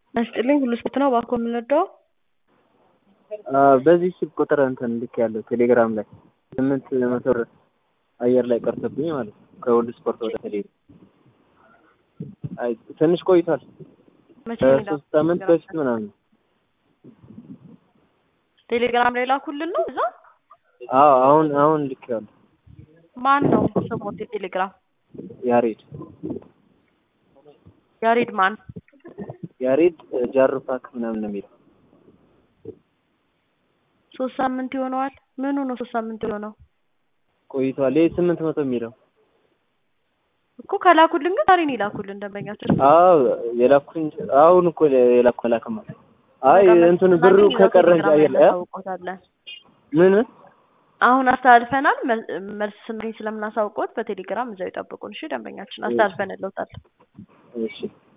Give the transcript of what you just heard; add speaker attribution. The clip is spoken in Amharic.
Speaker 1: አስጥልኝ ሁሉ ስፖርት ነው እባክዎ የምንወደው
Speaker 2: በዚህ ስልክ ቁጥር እንትን ልክ ያለው ቴሌግራም ላይ ስምንት መቶ ብር አየር ላይ ቀርቶብኝ ማለት ነው ከሁሉ ስፖርት ወደ ቴሌ አይ ትንሽ ቆይቷል
Speaker 1: መቼ ነው
Speaker 2: ከሶስት ሳምንት በፊት ምናምን
Speaker 1: ቴሌግራም ላይ ላኩልን ነው እዛ
Speaker 2: አዎ አሁን አሁን ልክ ያለው
Speaker 1: ማን ነው ስሞት የቴሌግራም
Speaker 2: ያሬድ
Speaker 1: ያሬድ ማን
Speaker 2: ያሬድ ጃሩፓክ ምናምን ነው የሚለው
Speaker 1: ሶስት ሳምንት ይሆነዋል ምኑ ነው ሶስት ሳምንት የሆነው
Speaker 2: ቆይቷል ይሄ ስምንት መቶ የሚለው
Speaker 1: እኮ ከላኩልን ግን ዛሬ ነው የላኩልን ደንበኛችን
Speaker 2: አዎ የላኩኝ አሁን እኮ የላኩ ላክማ አይ እንትን ብሩ ከቀረ እንጂ አየር ላይ
Speaker 1: እናሳውቆታለን
Speaker 2: ምን
Speaker 1: አሁን አስተላልፈናል መ- መልስ ስናገኝ ስለምናሳውቆት በቴሌግራም እዛው ይጠብቁን እሺ ደንበኛችን አስተላልፈንልዎታል
Speaker 2: እሺ